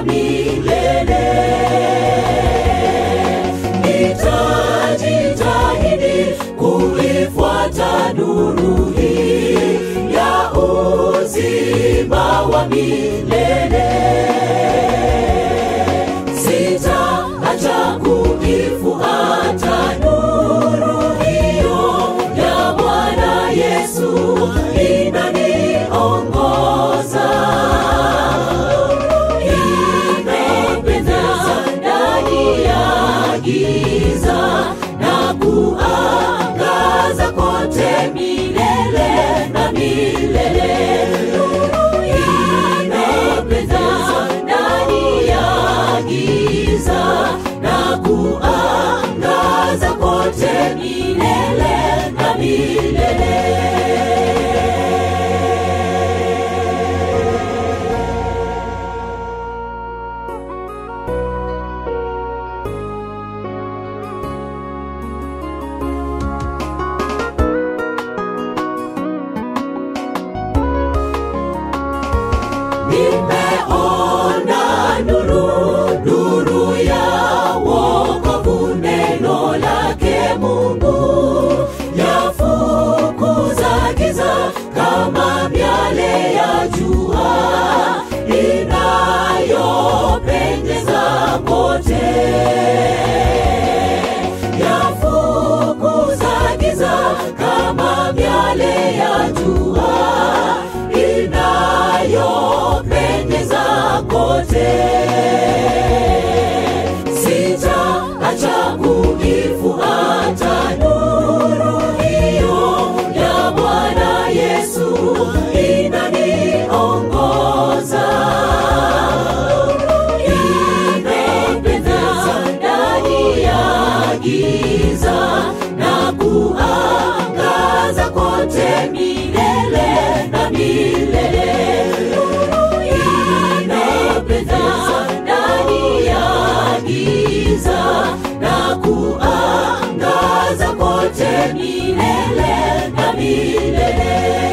milele. Nitajitahidi kuifuata nuru hii ya uzima wa milele. Sitaacha kuifuata nuru hiyo ya Bwana Yesu inaniongoza inapendeza ndani ya giza na kuangaza kote milele na milele. Inapendeza ndani ya giza na kuangaza kote milele na milele. Nimeona nuru, nuru ya wokovu, neno lake Mungu yafukuza giza kama miale ya jua inayopendeza kote yafukuza giza kama miale ya jua inayopendeza kote. Sitaacha kuifuata nuru hiyo ya Bwana Yesu inaniongoza inapendeza ndani ya giza na kuangaza kote milele na milele. Inapendeza ndani ya giza na kuangaza kote milele na milele.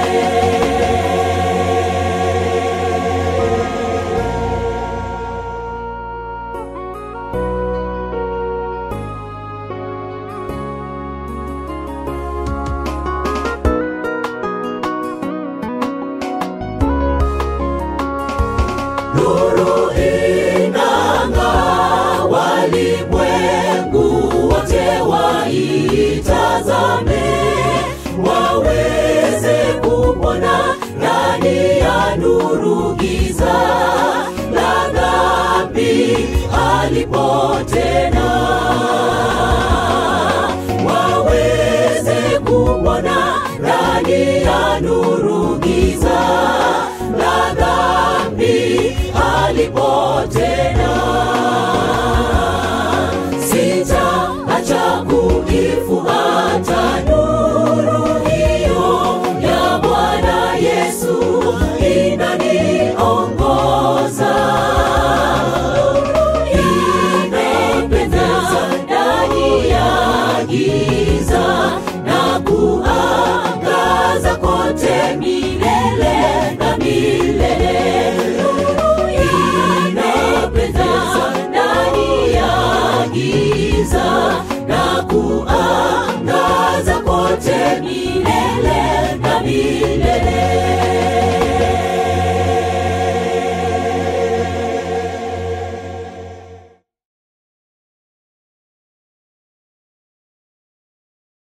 Nuru inang'aa, walimwengu wote waitazame, waweze kupona ndani ya nuru. Giza la dhambi halipo tena, waweze kupona ndani ya nuru.